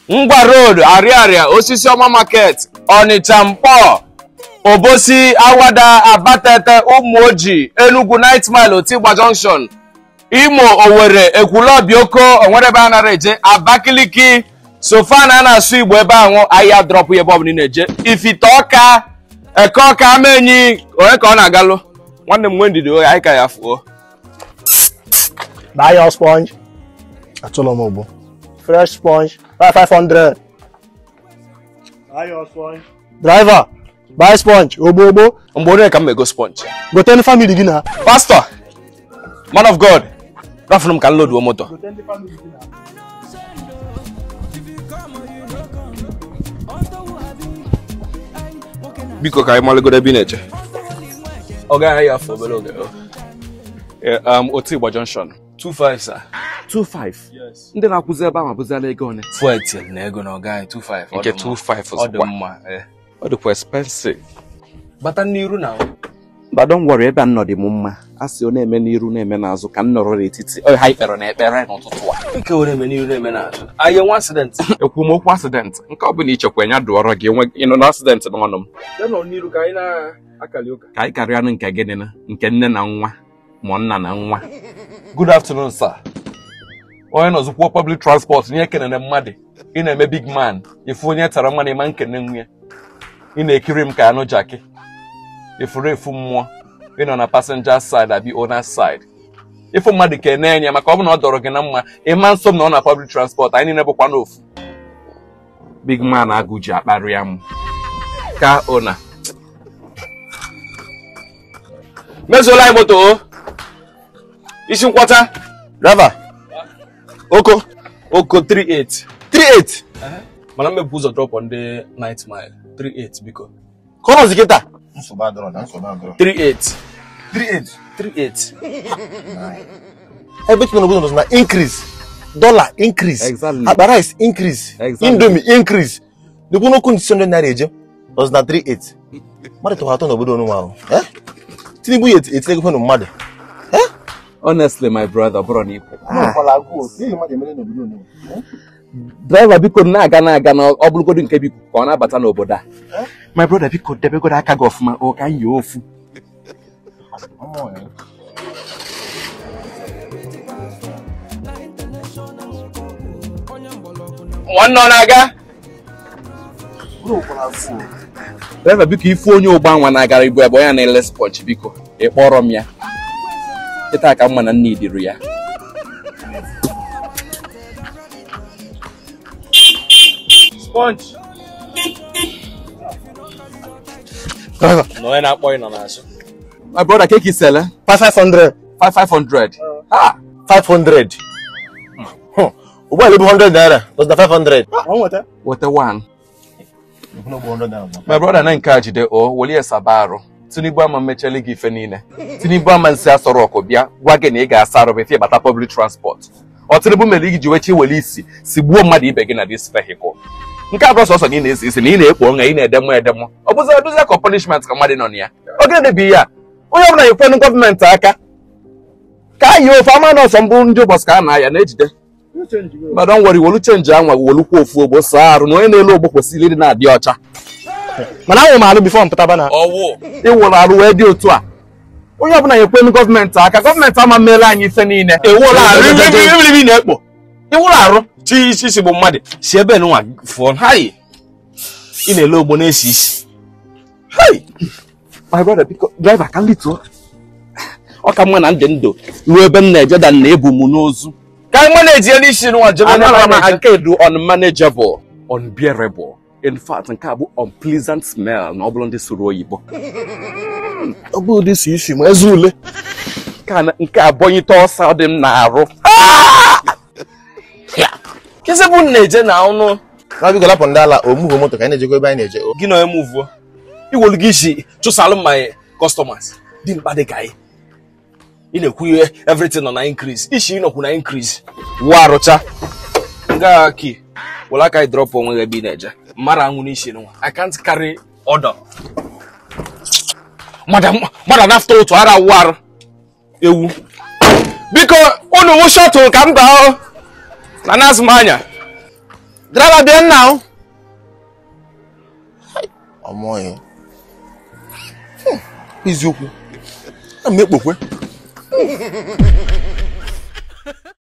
ngwa road ariaria osisi ọma market ọnịcha mkpọ obosi awada abatete ụmụoji enugu night mile otigba junction imo owere ekwulọbioko onwere ebe a nara eje abakiliki sofana a na-asụ igbo ebe ahụ ahịa drọpụ ya ebe ọbụla ị na-eje ifite ọka eke ọka amenyi onye ka ọ na-agalụ nwanne m nwee ndidi oyi anyị ka ya fuo Buy your sponge. Atụla m ugbo. Fresh sponge. Buy 500. Buy your sponge. Driver. Buy sponge. Ogbo ogbo. mgbe onye ka m ego sponge Gote ndị family gị na. pastor man of god rafụrụ m ka m loduo moto biko ka anyị malụgodo ebe ị na-eche ọ gaghị ya afọ obere oge Eh, um, otigba junction 25 sir 25 ndị na-akwụzi ebe ahụ abụziala ego one fuel til na ego na ọ gaghị 25 ọ nke dị mma. 25 ọ dị ọzọkwa mma eh. ọ dịkwa expensive bata n'iru na but don't worry ebe a nọ dị m mma a sị ọ na-eme n'iru na-eme n'azụ ka m nọrọ n'etiti ọ ha ikpere na ekpere n'ụtụtụ a ike were eme n'iru na-eme n'azụ anyị enwe accident ekwu m okwu accident nke ọ bụla ichekwa ya dụọrọ gị enwe ịnọ na accident n'ọnụ m ya nọ n'iru ka anyị na-akali ụka ka anyị karịa nke gịnị na nke nne na nwa ma nna na nwa good afternoon sir onye nọzụkwuo public transport nye kenene mmadụ ị na-eme big man ifu onye tara mmanụ ịma nkene nwunye ị na-ekiri m ka anụ jaki ifuru efu mmụọ ị nọ na passenger side abi owner side ịfụ mmadụ ka ene enye maka ọ bụ na ọ dọrọ gị na mma ịma nso m na ọ na public transport anyị niile bụkwa n'ofu big man agụ ji akparịa m ka ona mezuola anyị moto o isi nkwọcha Driver. Oko. oko 38 38. mana mmepụ ụzọ drọpụ ndị night mile 38 biko Ka ọ nọzi kịta. 38 38. 38 Ebe tụrụ n'obodo nọzi na increase. Dollar increase. Exactly. Akpa rice increase. Exactly. Indomie increase. Dịkwu n'okwu ndị 600 naira eje. Nọzi na 38. Mmadụ tọrọ atọ n'obodo onụ ahụ. Eh? Tinubu ya eti- etinyego fenu mmadụ. honestly my brother ọ bụrụ na ikwu Ọkwala agụụ. Ihe mmadụ emere n'obodo onụ. driver biko na-aga na-aga na ọ bụrụgodu nke biko ka ọ na-abata n'obodo a my brother biko debegodo aka gị ọfụma o ka anyị ofu nwanne ọ na-aga driver biko ifu onye ụgbọ anwa na-agara ibu ebe onye na-ele sponge biko ị kpọrọ m ya kịta ka mma na nne idiri ya sponge Driver. na onye na-akpọ ị nọ n'azụ my brother keke isele 5500. 5500 ah 500. Hmm. Ụgbọala ebu 100 naira. Nọzi na 500. weta one my brother na nke a jide o welie saba arụ tinubu ama mmechali gị ife niile tinubu ama nsị asọrọ ọkụ bịa gwa gị na ị ga-asa arụ befe ịbata public transport ọ tinubu mere ị ji wechi wele isi si gbuo mmadụ ibe gị na dis vehicle nke a bụ sọsọ na ị na-esi isi na ị na-ekpo ọṅa ị na-edemụ edemụ ọ bụzi edozi ka punishment ka mmadụ nọ na ya oge na-ebi ya onye ọbụla nyekwenu gọọmenti aka ka anyị ofe ama na ọsọ mbụ ndị ụbọchị ka a na-aya na-ejide ma don wori wolu chenji anwa wolukwa ofu ogbo saa arụ na onye na-elu ogbo kwesịrị ịdị na-adị ọcha Mana ahụrụ m alụ bifo m pụtaba na. ọwụ ịwụrụ arụ wee dị otu a onye ọbụla nyekwenu gọọmenti aka gọọmenti ama meela anyị ife niile ewụrụ arụ ibi na-ekpo ịwụrụ arụ chi isi isi bụ mmadụ si ebe nwa fụọ hayi ị na-ele ogbo na-esi isi hayi my brother biko driver ka lituo ọ ka mma na ndị ndụ ruo ebe m na-eje da na ebu m n'ozu ka anyị nwa na-eji elu isi nwa jebe n'ebe anara a m na-eje. nke dị unmanageable unbearable in fact nke a bụ unpleasant smell na ọ bụrụ ndị soro oyibo Ọ bụ ụdị isi isi ma eze ule. nke a na- nke a bọnyite ọsọ dị m na-arụ kịsị bụ na-eje na ọnụ Na biko lapụ ndị ala omugo moto ka anyị na-ejekwa ebe anyị na-eje. gị na onye mụvuo iwolu gị isi chụsalụ ma customers dị mkpa dị ka anyị ị na-ekwu ihe everything nọ na increase isi ịnọkwu na increase wuo arụcha nga ki were aka anyị drọpụ onwe gị ebe ị na-eje mmadụ anwụ n'isi nwa I can't carry order mmadụ nafta otu ara awụ arụ ewu biko unu wụ shọtụl ka m gaa na nazụ m anya driver bịa nna o ọmọghị eziokwu ana m ekpokwe